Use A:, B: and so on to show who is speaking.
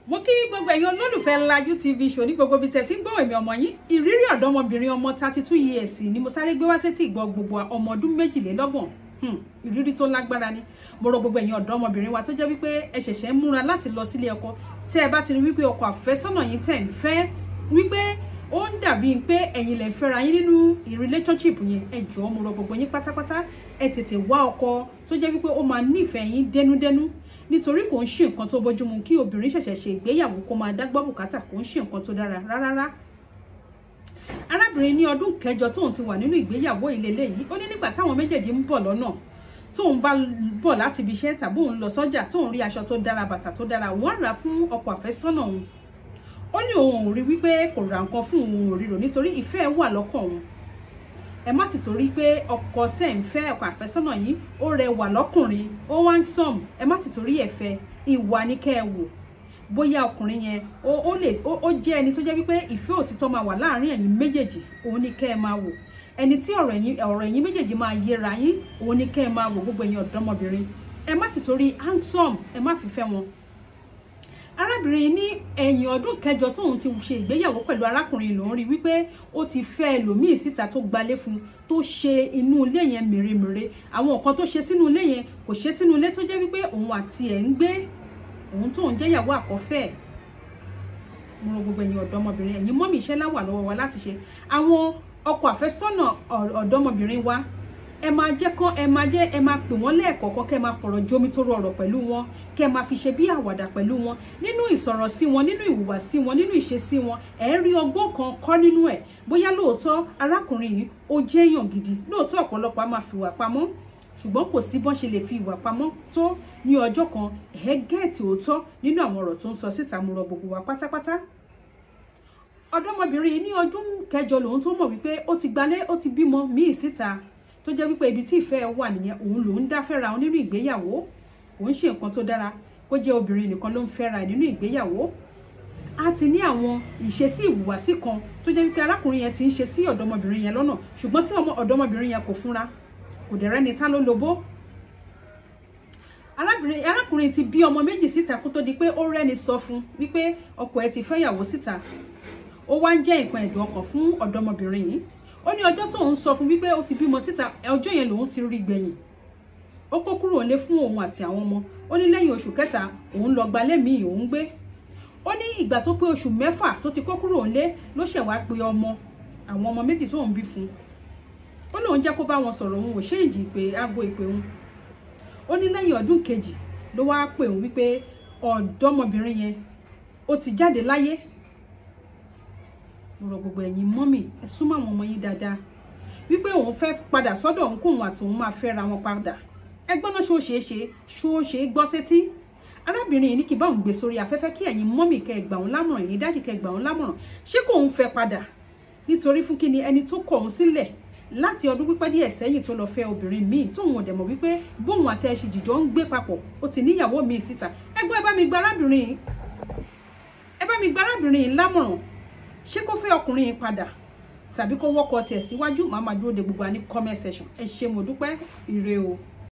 A: mo kí gbogbo ẹ̀yin olólùfẹ́ Lajú TV show ní gbogbo ibi tẹ̀ tí ń gbọ́ èmi ọmọ yín ìrírí ọ̀dọ́mọbìnrin ọmọ thirty two years ni mo sáré gbé wá sétí ìgbọ́ gbogbo ọmọ ọdún méjìlélọ́gbọ̀n ìrírí tó lágbára ni mo rọ gbogbo ẹ̀yin ọ̀dọ́mọbìnrin wa tó jẹ́ wípé ẹ ṣẹ̀ṣẹ̀ ń múra láti lọ sílé ọkọ tẹ́ ẹ bá ti rí wípé ọkọ àfẹ́sọ́nà yín tẹ̀ ń fẹ́ wípé ó ń dàbí pé ẹ̀yin lè fẹ́ra yín nínú relationship yẹn ẹ jọ̀ọ́ mo rọ gbogbo yín pátápátá ẹ tètè wá ọkọ tó jẹ́ wípé ó máa nífẹ̀ẹ́ yín dénúdénú nítorí kò ń ṣe nǹkan tó bójúmu kí obìnrin ṣẹ̀ṣẹ̀ ṣe ìgbéyàwó kó máa dágbọ́ bùkátà kò ń ṣe nǹkan tó dára rárá arábìnrin ní ọdún kẹjọ tóun ti wà nínú ìgbéyàwó ìlélẹ̀ yìí ó ní nígbà táwọn méjèèjì ń bọ̀ lọ́nà tóun bá bọ̀ láti ibi iṣẹ́ tàbí òun lọ sọ́jà tóun rí aṣọ tó dára bàtà tó dára wọ́n rà fún ọkọ àfẹ́sọ́nà òun ó ní òun ò rí wípé kò ra nǹkan fún òun ò ríro nítorí ìfẹ́ wà lọ́kàn òun ẹ má ti torí pé ọkọ tẹ́ ń fẹ́ ọkọ àfẹ́sọ́nà yìí ó rẹwà lọ́kùnrin ó wá ń sọ̀m ẹ má ti torí ẹ̀ fẹ́ ìwà ní kẹ́ ẹ wò bóyá ọkùnrin yẹn ó lè ó jẹ́ ẹni tó jẹ́ wípé ìfẹ́ òtítọ́ máa wà láàárín ẹ̀yin méjèèjì òun ní kẹ́ ẹ máa wò ẹni tí ọ̀rọ̀ ẹ̀yin ọ̀rọ̀ ẹ̀yin méjèèjì máa yẹra yín òun ní kẹ́ ẹ máa wò gbogbo ẹ̀yin ọ̀dọ́mọbìnrin ẹ má ti torí handsome ẹ má fi fẹ́ wọn arábìnrin ní ẹ̀yìn ọdún kẹjọ tóun ti ṣe ìgbéyàwó pẹ̀lú arákùnrin lòún rí wípé ó ti fẹ́ ẹlòmíì síta tó gbalé fún un tó ṣe inú ilé yẹn mèremère àwọn nǹkan tó ṣe sínú ilé yẹn kò ṣe sínú ilé tó jẹ́ wípé òun àti ẹ̀ ń gbé òun tóun jẹ́ ìyàwó àkọ́fẹ́ ẹ̀ mo rọ gbogbo ẹ̀yin ọ̀dọ́mọbìnrin ẹ̀yin mọ́mì iṣẹ́ láwà lọ́wọ́ wa láti ṣe àwọn ọkọ àfẹ́sọ́nà ọ̀dọ́mọbìnrin wa ẹ máa jẹ́ kán ẹ máa jẹ́ ẹ máa pè wọ́n lẹ́ẹ̀kọ̀ọ̀kan kẹ́ ẹ máa fọ̀rọ̀ jómi tó rọrọ̀ pẹ̀lú wọn kẹ́ ẹ máa fi ṣe bí àwàdà pẹ̀lú wọn nínú ìsọ̀rọ̀ sí wọn nínú ìhùwàsí wọn nínú ìṣesí wọn ẹ rí ọgbọ́n kan kọ́ nínú ẹ̀ bóyá lóòótọ́ arákùnrin yìí ó jẹ́ èèyàn gidi lóòótọ́ ọ̀pọ̀lọpọ̀ á máa fi ìwà pamọ́ ṣùgbọ́n kò sí bọ́n ṣe lè fi ìwà pamọ́ tó ní ọjọ́ kan ẹ̀ gẹ́ẹ̀tì òótọ́ nínú àwọn ọ̀rọ̀ tó ń sọ síta mo rọ gbogbo wa pátápátá ọ̀dọ́mọbìnrin yìí ní ọdún kẹjọ lòun tó mọ̀ wípé ó ti gbalé ó ti bímọ míì síta tó jẹ́ wípé ibi tí ìfẹ́ wà nìyẹn òun lòún dá fẹ́ra òun nínú ìgbéyàwó òun ṣe nǹkan tó dára kó jẹ́ obìnrin nìkan ló ń fẹ́ra nínú ìgbéyàwó a ti ní àwọn ìṣesí ìhùwàsí kan tó jẹ́ wípé arákùnrin yẹn ti ń ṣe sí ọ̀dọ́mọbìnrin yẹn lọ́nà ṣùgbọ́n tí ọ̀dọ́mọbìnrin yẹn kò fúnra kò dẹ̀ rẹ́ni tá ló lobó arákùnrin ti bí ọmọ méjì síta kó tó di pé ó rẹ́ni sọ fún wípé ọkọ ẹ̀ ti fẹ́yàwó síta ó wá ń jẹ́ nǹkan ẹ̀dùn ọkàn fún ọ̀dọ́mọbìnrin yìí ó ní ọjọ́ tóun sọ fún wípé ó ti bímọ síta ọjọ́ yẹn lòun ti rí gbẹ̀yìn ó kó kúrò nílé fún òun àti àwọn ọmọ ó ní lẹ́yìn oṣù kẹta òun lọ gbalé míì òun gbé ó ní ìgbà tó pé oṣù mẹ́fà tó ti kó kúrò nílé ló ṣẹ̀ wá pe ọmọ àwọn ọmọ méjì tóun bí fún ó lóun jẹ́ kó bá wọn sọ̀rọ̀ òun ò ṣéǹjì pé aago ìpè òun ó ní lẹ́yìn ọdún kejì ló wá pè òun wípé ọ̀dọ́mọbìnrin yẹn ó ti jáde láyé mo rọ gbogbo ẹ̀yin mọ́mì ẹ súnmọ́ àwọn ọmọ yín dáadáa wípé òun fẹ́ padà sọ́dọ̀ òun kóun àti òun máa fẹ́ra wọn padà ẹgbọ́n náà ṣó ṣeé ṣe ṣó ṣe gbọ́ sétí arábìnrin yìí ní kí bá òun gbé sórí afẹ́fẹ́ kí ẹ̀yin mọ́mì kẹ́ ẹ gbà òun lámọ̀ràn yìí dájì kẹ́ ẹ gbà òun lámọ̀ràn ṣé kò ń fẹ́ padà nítorí fún kíni ẹni tó kọ̀ òun sílẹ̀ láti ọdún pípẹ́ díẹ̀ sẹ́yìn tó lọ fẹ́ obìnrin míì tóun ò dẹ̀ mọ̀ wípé bóun àti ẹṣin jìjọ ń gbé papọ̀ ó ti níyàwó míì síta ẹgbọ́n ẹ bá mi gba arábìnrin yìí ẹ bá mi gba arábìnrin yìí lámọ̀ràn ṣé kó fẹ́ ọkùnrin yìí padà tàbí kó wọ́kọ̀ tiẹ̀ síwájú màá máa dúró de gbogbo wa ní comment section ẹ ṣé mo dúpẹ́ ire o.